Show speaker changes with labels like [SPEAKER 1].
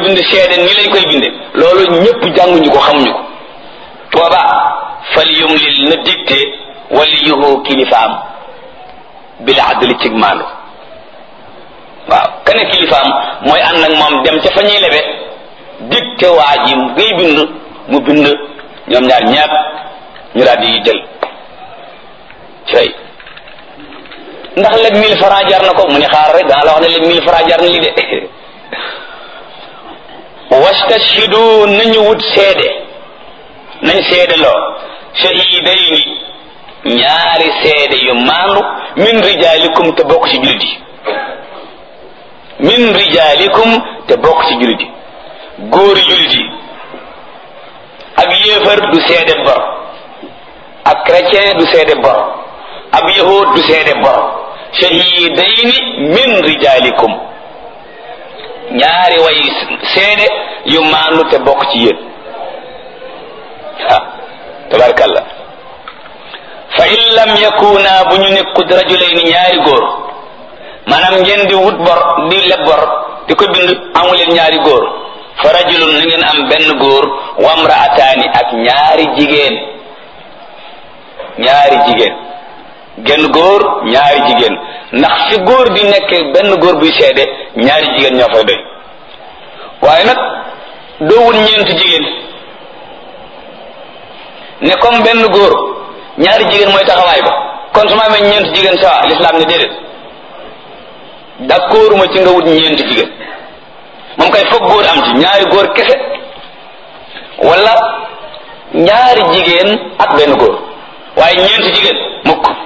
[SPEAKER 1] bind seede ni lañ koy binde loolu ñëpp jànguñu ko xamuñu ko booba fal yumlil na dicté waliyuhu kilifaam bil adli cig maandu waaw kane kilifaam mooy ànd ak moom dem ca fa ñuy lebe dicté waa ji ngay bind mu bind ñoom ñaar ñaap ñu daal di jël fay ndax leb mille francs jar na ko mu ne xaar rek daa la wax ne leb mille francs jar na li de wastashhidu nañu wut seede nañ seede loo shahidayni ñaari seede yu maandu min rijalikum te bokk ci jullit yi min rijalikum te bokk ci jullit yi góori jullit yi ab yéefar du seede bor ab chrétien du seede bor ab yahud du seede bor shahidayni min rijalikum ñaari way seede yu maandu te bokk ci yéen ah tabarakallah fa in lam yakuna bu ñu nekkut rajulayni ñaari góor maanaam ngeen di wut bor di leb bor di ko bind amuleen ñaari góor fa rajulun na ngeen am benn góor wamraataani ak ñaari jigéen ñaari jigéen genn góor ñaari jigéen ndax fi góor di nekk benn góor buy seede ñaari jigéen ñoo fay doy waaye nag doo wut ñeent jigéen ne comme benn góor ñaari jigéen mooy taxawaay ba kon su ma amee ñeent jigéen sawa lislaam ne déedéet d'accord ma ci nga wut ñeent jigéen moom kay foog góor am ci ñaari góor kese wala ñaari jigéen ak benn góor waaye ñeent jigéen mukk